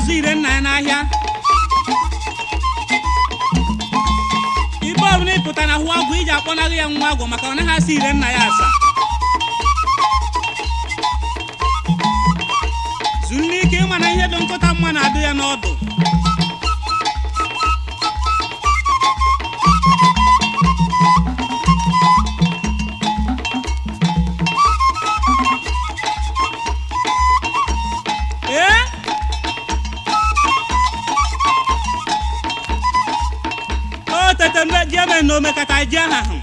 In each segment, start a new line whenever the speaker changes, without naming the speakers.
na-azụ ire nna ya n'ahịa ibe ọbụla ịpụta na hụ agwụ iji akpọnaghị ya nwa agwụ maka ọ naghị asị ire nna ya asa zuru n'ike ịma na ihe dị nkụta mma na-adụ ya n'ọdụ ee o tete mbe ji eme na omekata ji aha hụ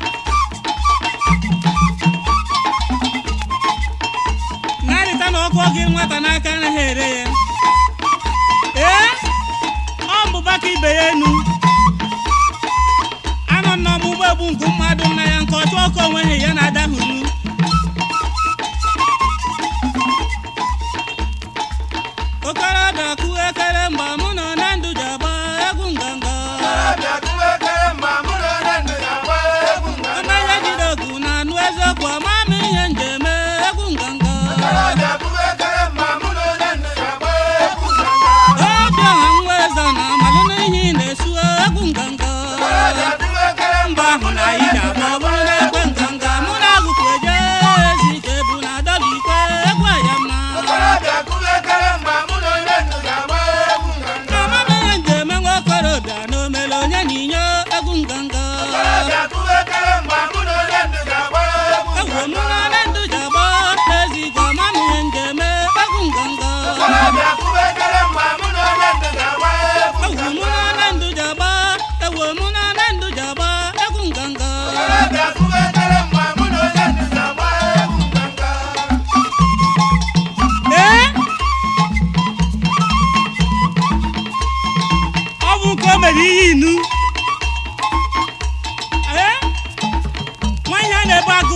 narịta na ọkụ oge nwata n'aka anaghị ere ya ee ọ mbụba ka ibe ya enu anọ n'ọmụgbọ egbu nke mmadụ nna ya nke ọchụ ọkụ onweghị ya na-adahụru okorobịa kụ ekere mgbe mụ nọ na ndụ ji agba egwu nganga ọmanya jide ogu na anụ eziokwu ọma m ihe njem egwu nganga obi ọha nwa eze na amalụ n'ihe ị na-esu egwu nganga mba ahụ na anyị ga-agba ọ bụrụ na ekwe nganga mụ na agụkwu eje ezi ike bụ na adọba ikwe egwu aya mma ọma m ihe njem nwa okorobịa na omele onye na inye egwu nganga egwu mụ na ole ndụ ji agba ezi ike ọma m ihe njem egwu nganga egwu mụ na ole ndụ ji agba egwu mụ na ole ndụ ji agba egwu nganga ee ọ bụ nke o mere ihe inu ee nwa ihe a na-ebu agụ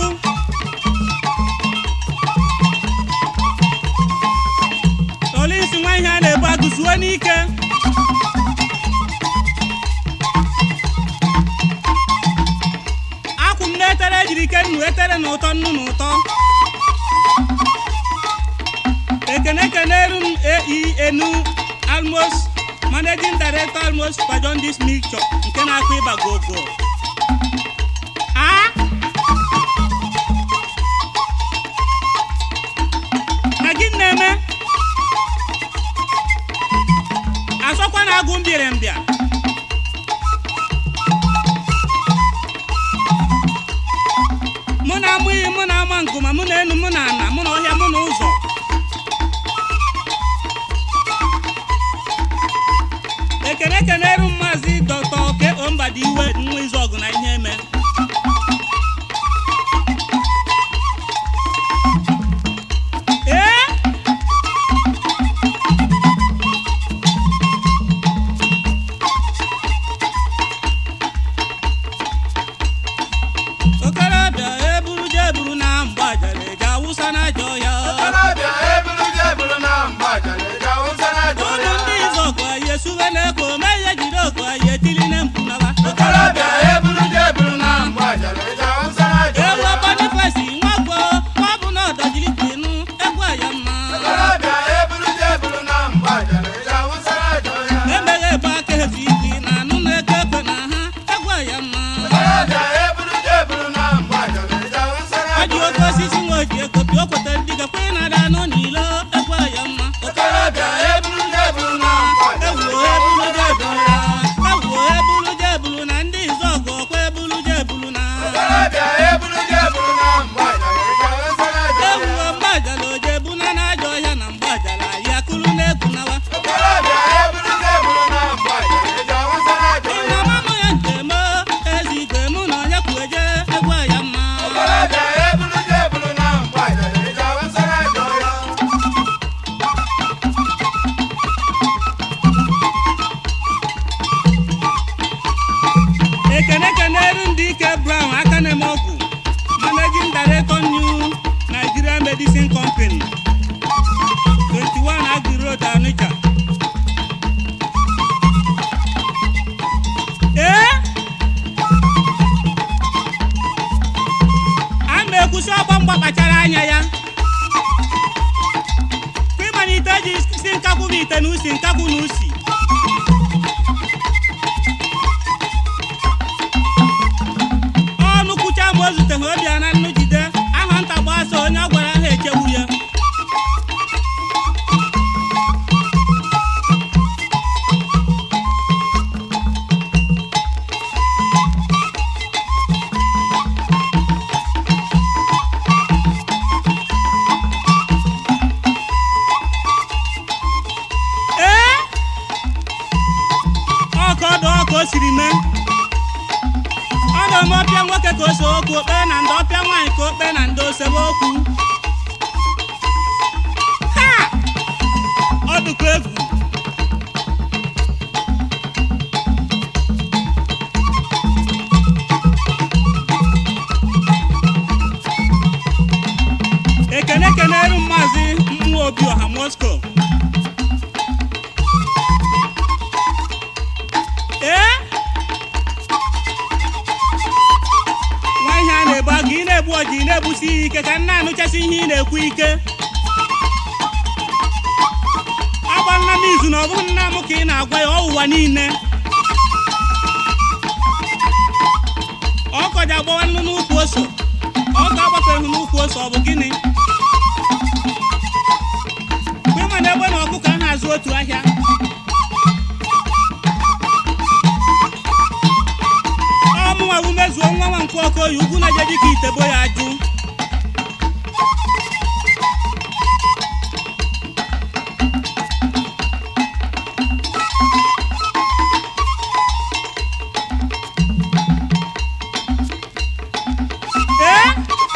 olisi nwa ihe a na-ebu agụ zuo n'ike akwụ m na-etere ejiri ike nnu etere na ụtọ nnu na ụtọ ekene keneru m ei enu almost managing director almost kwajon this mixture nke na-akụ ịba gogo a na gị na-eme asọkwa na agụ mbịarambịa mụ na amụ iyi mụ na ama ngụma mụ na enu mụ na ana mụ na ọhịa mụ na ụzọ ekene keneru maazị dọkta oke ombadi iwe nwa izu ọgụ na ihe eme ee okorobịa eburu je eburu na mgbajara eji awụsa na ajọ ya ụdụ ndị izu ọgụ anyị esuwe na-eko mee ihe jiri oku anyị etili na mkpu naba ewu bonifesi nwagbo ọ bụ na ọdọjiri kwinu egwu aya mma emeghe ebe aka ezu ike na anụ na-eke ekwe na ha egwu aya mma ọjị oke osisi nwa oji ekopi o kwetara ndị gakwa ị na-ada anụ n'ilo egwu aya mma ewuo ebulu je ebulu na ndị izu ọgụ ọkwa ebulu je ebulu na ewuo mgbajala oje ebuna na ajọ ọhịa na mgbajala ya akụrụ na-ekwu nawa ịna mamụ ya njem ezi igwe mụ na onye kwu eje egwu aya mma ekene keneru ndị ike brown aka na-eme ọgwụ managing director new nigeria medicine company 21 agri road onitsha ee a na-ekwusi ọgbọ mgba kpachara anya ya ịmalite ji si nkakwu bụ ite na usi nkakwu na usi ọnụ kwucha ma o zute ha ọbịa na nnu jide aha nta gbasa onye ọ gwara ha echewu ya ee ọka ọdụ ọka o siri mee ọ na-eme ọpịa nwoke ka o so okwu okpe na ndị ọpịa nwaanyị ka okpe na ndị osebe okwu ha ọ dịkwa egwu ekene keneru maazị mmụọ obi ọha moscow ee nwa ihe a na-ebu agụ ị na-egbu ọji ị na-egbusi ya ike ka nna anụchasị ihe ị na-ekwu ike agbanna m izu na ọ bụghị nna m ka ị na-agwa ya ọ ụwa niile ọkọ ji agbawa nnu n'ukwu ose ọkọ agbafeghị n'ukwu ose ọ bụ gịnị mgbe ịma na egbe na ọkụkọ aha azụ otu ahịa ọmụnwa wu mezuo nwa nwa nke okoye ugwu na-eje dịka itebo ya ajụ ee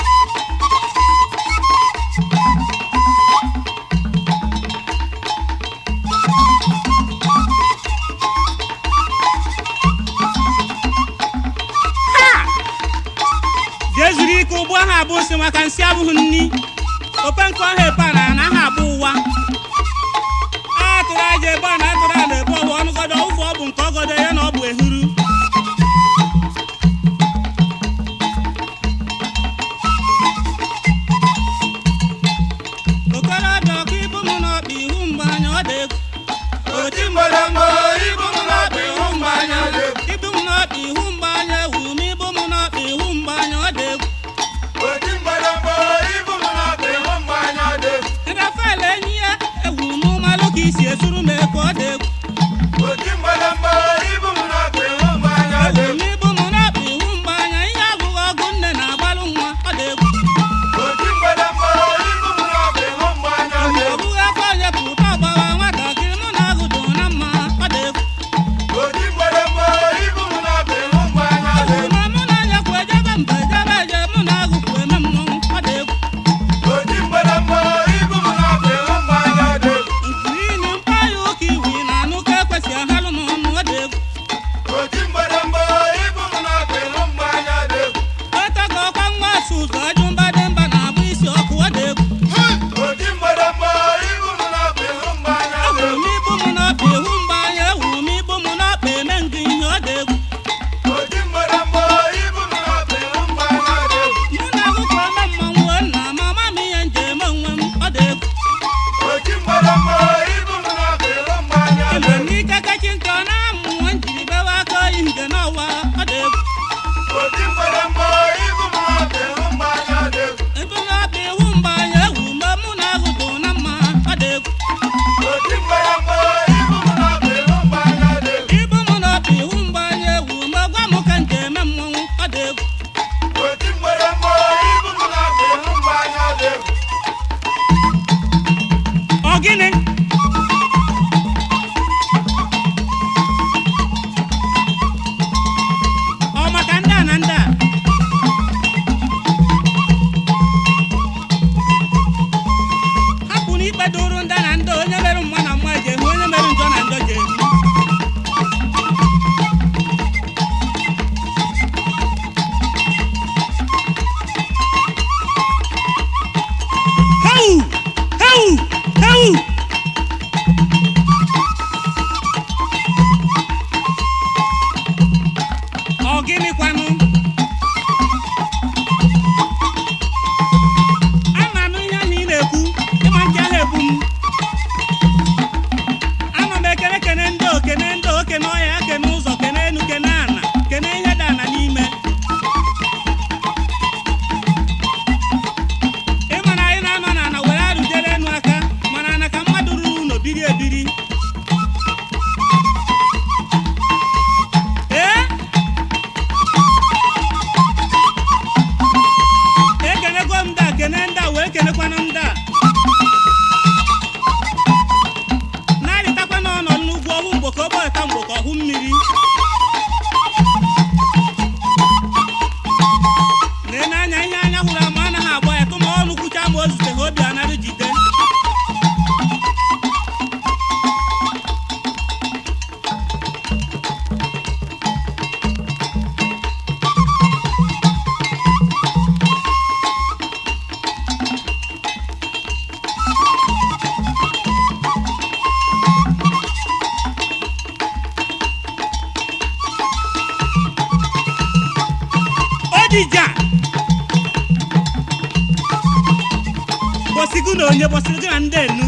Ha! jee zuru ike ụgbọ ha abụ nsị maka nsị abụghị nni ope nke ọha epe a na ana ha abụ ụwa a tụrụ aja ebe a na atụrụ a na ebe ọbụ ọnụgodo ụfọ ọ bụ nke ọgodo ya na ọ bụ ehuru okorobịa ọkụ ibu m n'ọkpa ihu mgbe anya ọ dị egwu
Oti mgbọrọmgbọ ibu m n'ọkpa ihu mgbe anya dị egwu.
ibu m n'ọkpa ihu mgbe anya ewu m ibu m n'ọkpa ihu mgbe anya ọ dị egwu
Oti mgbọrọmgbọ ibu m n'ọkpa ihu mgbe anya dị egwu.
rafael enyi ya ewu m malụ ka isi esuru m ekwe ọ dị egwu
Oti mgbọrọmgbọ ibu m
dija bọsigu na onye bọsigu na ndị enu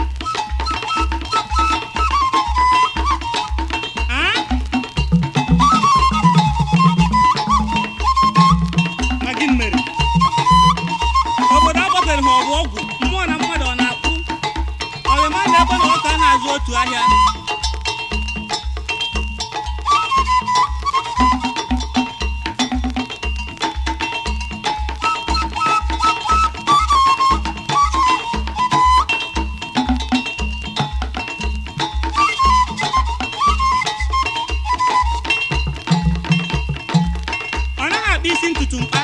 Ah? Ma gịnị mere obodo agbabeghị ha ọgwụ ọgwụ mmụọ na mmadụ ọ na-akpụ ọrịma na-ebe na ọka na-azụ otu ahịa ọ naghị akpa isi ntutu mkpa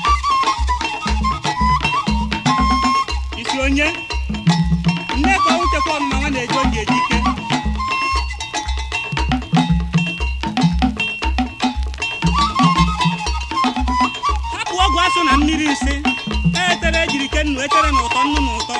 isi onye nne ka ọnwụ chekwa ọmụma nwa na-eji oge eji ike hapụ ọgwụ asụ na mmiri nsị etere ejiri ke nnu etere na ụtọ nnu na ụtọ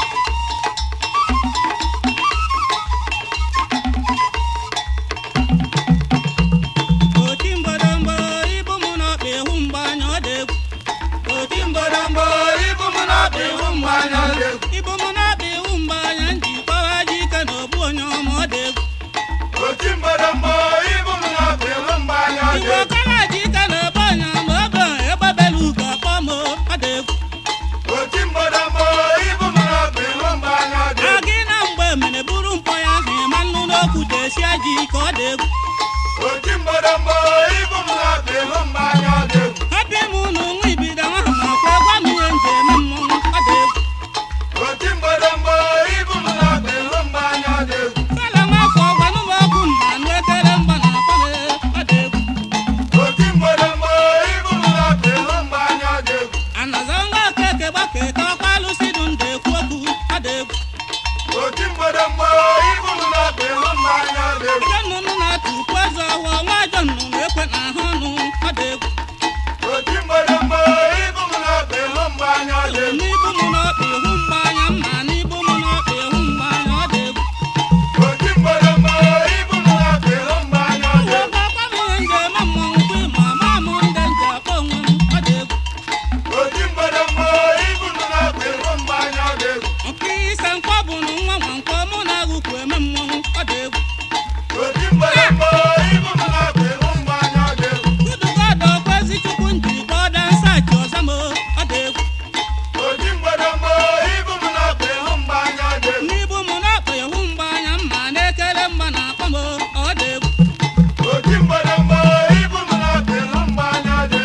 oti mgbọrọmgbọ ibu mụ na ọkpa ịhụ mgbe anya ọ dị egwu oti mgbọrọmgbọ ibu mụ na ọkpa ịhụ mgbe anya ọ dị egwu ibu mụ na ọkpa ịhụ mgbe anya nji kpọwa ji ike na ogbu onye ọma ọ dị egwu
oti mgbọrọmgbọ ibu m na-akpa ịhụ mgbe anya dị
igwe ọkara ji ike na ogbu onye ọma obe egbebela ugo akpọ m ọ dị egwu
oti mgbọrọmgbọ ibu m na-akpa ịhụ mgbe anya dị
a gị na mgbe mene buru mkpọ ya ahụ ịma nnu n'okwu desia ji ike ọ dị egwu
oti mgbọrọmgbọ ibu m na-akpa ịhụ mgbe anya dị
hapụ m unu nwa ibido nwa ha ma kwa gwa m ihe nji eme mmọnwụ ọ dị egwu
oti mgbọrọmgbọ ibu m na-akpa ịhụ mgbe anya dị
fela nwafọ gwanụ m okwu mma nụ ekere mgba na akpọle ọ dị egwu
oti mgbọrọmgbọ ibu m na-akpa ịhụ mgbe anya dị
anaza ngwa okeke gbaketa ọkwa alụsị dụ ndụ ekwu okwu ọ dị egwu
oti mgbọrọmgbọ ibu m na-akpa ịhụ mgbe anya dị
ajọ nnụnụ na-atụ ukwu eze ọhụọ nwa ajọ nnụnụ ekwe na ahụ ọnụ ọ dị egwu
oti mgbọrọmgbọ ibu m na-akpa ịhụ mgbe anya dị
n'ibu m n'ọkpa ihu mgba anya mma n'ibu m n'ọkpa ihu mgba anya ọ dị egwu
oti mgbọrọmgbọ ibu m na-akpa ịhụ mgbe anya dị
uwe gbakwa m ihe nji eme mmọnwụ kwa ịma ama m ndị nji akpọ onwe m ọ dị egwu
oti mgbọrọmgbọ ibu m na-akpa ịhụ mgbe anya dị
nke ise nkwọ bụ na nwa nwa nkwọ mụ na agụkwu eme mmọnwụ ọ dị egwu
oti mgbọrọmgbọ ibu m na-akpa ịhụ mgbe anya dị
Udugodo kwezi chukwu njiri kpọọ dansachi ọzọ m ọ dị egwu
oti mgbọrọmgbọ ibu m na-akpa ịhụ mgbe anya dị
n'ibu m n'ọkpa ihu mgba anya mma na-ekele mgba na akpa m ọ dị egwu
oti mgbọrọmgbọ ibu m na-akpa ịhụ mgbe anya dị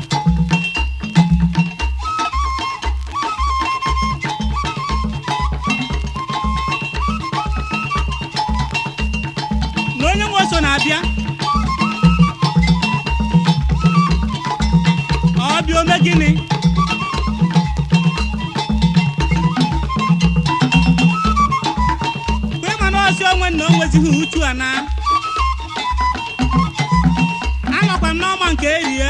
na onye nwe so na-abịa ọ bịa ome gịnị kwa ịma na ọsị onwe na o nwezighị uchu a na anọkwa m n'ọma nke erie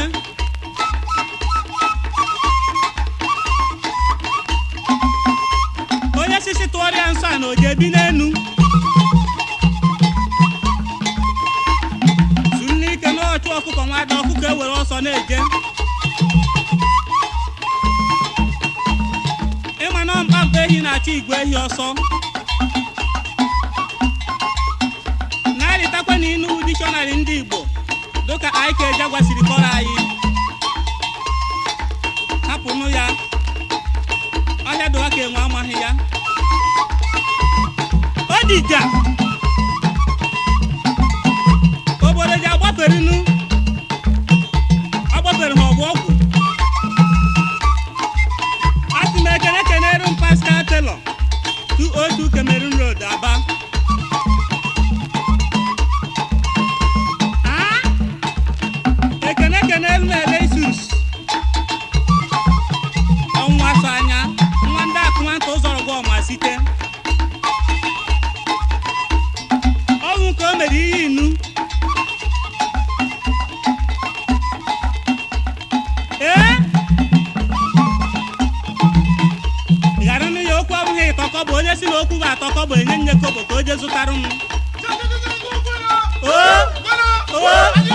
onye sisi tụọrịa nsọ a na oje bi n'enu zuru n'ike n'ọchụ ọkụkọ nwada ọkụkọ ewere ọsọ na-eje ịma na mkpamkpa ehi na-achọ igwe ehi ọsọ na-arịtakwa n'inu dikshọnarị ndị igbo dịka ike jagwa siri kọrọ anyị hapụnụ ya ọhịa dụwa ka enwe amaghị ya o dija obodo ji agbaferinu agbafere ha ọgwụ ọgwụ asị m ekene kenere m pascal taylor 202 cameroon road aba Ah? ekene kenere m elesus ọnwa so anya nwa ndị akụ nwata ụzọrọ gwa ọma site ọnwụ ka o mere ihe inu ee ị ghara nụ ya okwu abụghị ịtọkọ bụ onye si na okwu bụ atọkọ bụ enye nye kobo ka o je zụtara m oo oo